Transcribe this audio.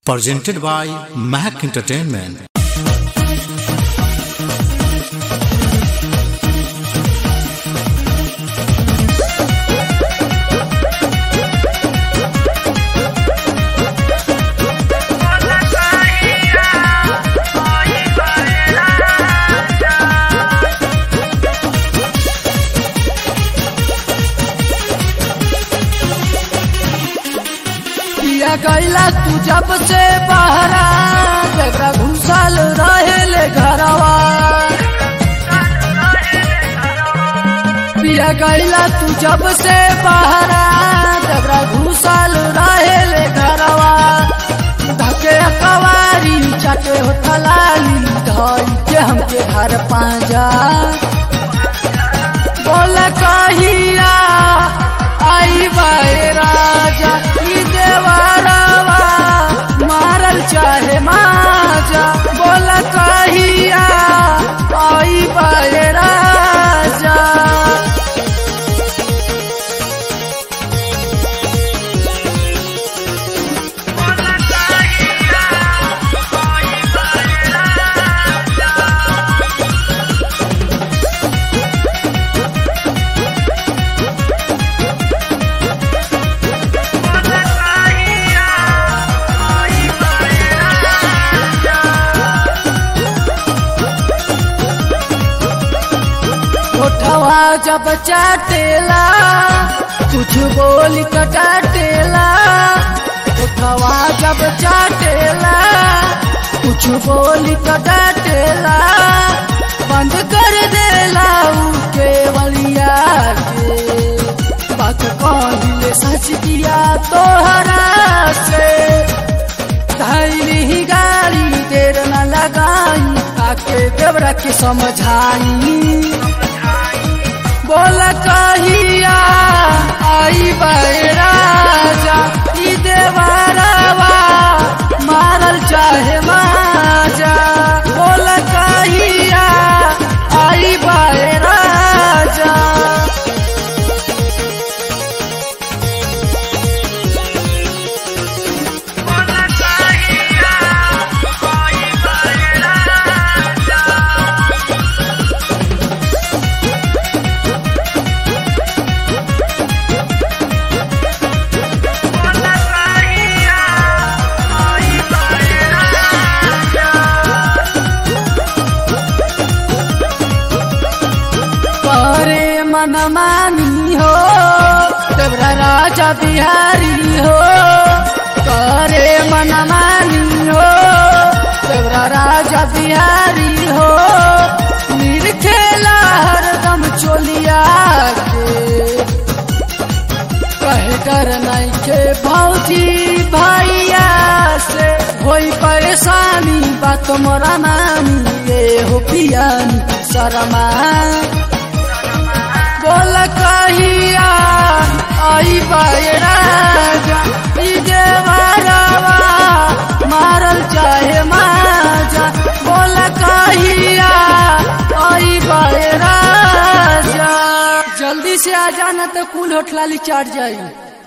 presented by Mac Entertainment. पिया गैला तू जब से बहरा जगरा घुसल रहेले घरवा पिया गैला तू जब से बहरा जगरा घुसल रहेले घरवा धके कवारी चटे हो थलाली धई के हमके घर पांजा बोल कहिया आई बाए राजा ई देवरवा मारल चाहे माजा बोल कहिया आई बाए राजा उठवा जब चाटेला कुछ बोल कटाटेला उठवा जब चाटेला कुछ बोल कटाटेला बंद कर देला ऊ केवलिया के बात कहिले सच किया तोहरा से धैली गाड़ी देर न लगाई आके देवरा के समझाई बोल कहिया आई राजा ई देवरवा मारल चाहे माजा बोल कहिया आई राजा करे मन मानी हो देवरा राजा बिहारी हो करे मन मानी हो देवरा राजा बिहारी हो निरखेला हरदम चोलिया के कहे डर नहीं के भौजी भैया से होई परेशानी बात मोरा नानी ये हो पियानी शरमा बोल कहिया आई राजा ई देवरवा मारल चाहे माजा बोल कहिया आई राजा जल्दी से आ जाना तो कुल होठलाली चढ़ जाई